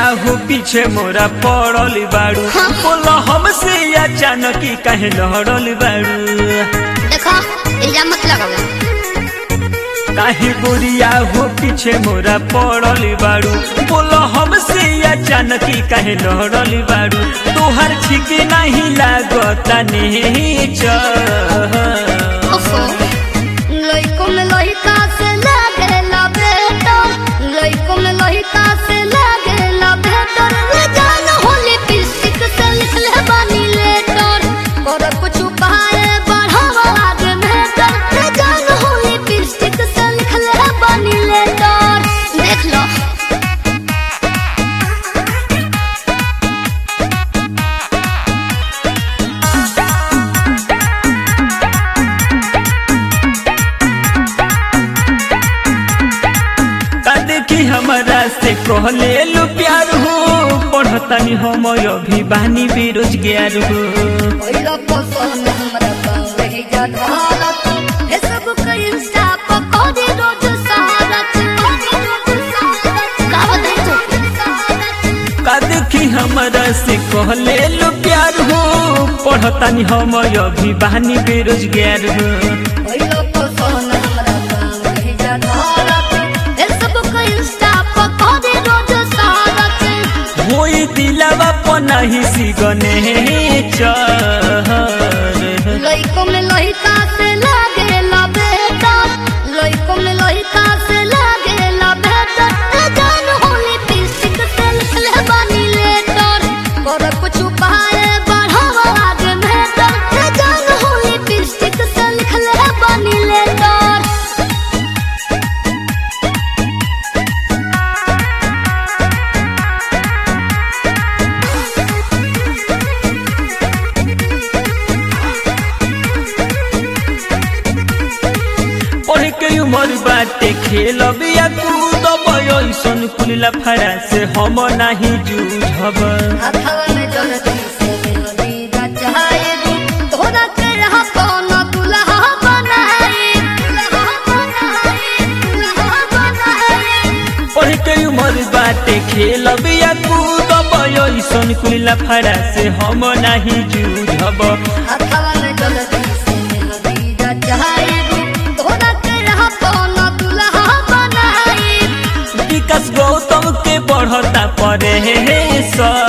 हो पीछे मोरा पड़ल बाड़ू हाँ। बोला हमसे अचानक ही कहे लहड़ल बाड़ू देखो इल्जाम मत लगाओ काहे गोरिया हो पीछे मोरा पड़ल बाड़ू बोला हमसे अचानक ही कहे लहड़ल बाड़ू तोहर ठीक नहीं लागता नेचर ओफो लइको में लइका से लागेला बेटा लइको में लइका से लागेला बेटा ले जान होली पिस्टिक से लिखले बानी लेटर कर कुछ उपाय बढ़ावा आगे बेटा ले जान होली पिस्टिक से लिखले बानी लेटर देख लो का देखी हमरा से कहले लो प्यार हो पढ़तानी हम अभी बानी बेरोजगार हो ओइला पसंद हमरा गाँव रही जा भारत हे सब का इंस्टा पर कोदी रोज सारत का बताई तू का देखी हमरा से कहले लो प्यार हो पढ़तानी हम अभी बानी बेरोजगार हो ओइला पसंद हमरा गाँव रही जा भारत हे सब का इंस्टा पर कोदी रोज सारत होई दिलवा पनाही सिगने चर लइको में लइका से लागेला बेटा लइको में लइका से लागेला बेटा ए जान होली पिस्टिक से लिखले बानी लेटर कर कुछ उपाय बढ़ावा आगे बेटा ए जान होली पिस्टिक से लिखले बानी लेटर पढ़ के उमर बाटे खेल बिया कूद ऐसन कुलिला फड़ा से हम नाही जूझब हथवा में जल्दी से मेहंदी रचाए दू तोरा के रहा कौन दुल्हा बनाए दुल्हा बनाए दुल्हा बनाए पढ़ के उमर बाटे खेल बिया कूद ऐसन कुलिला फड़ा से हम नाही जूझब हथवा में जल्दी से मेहंदी रचाए दू तोरा के रहा कौन दुल्हा बनाए विकास गौतम के बढ़ता परे सर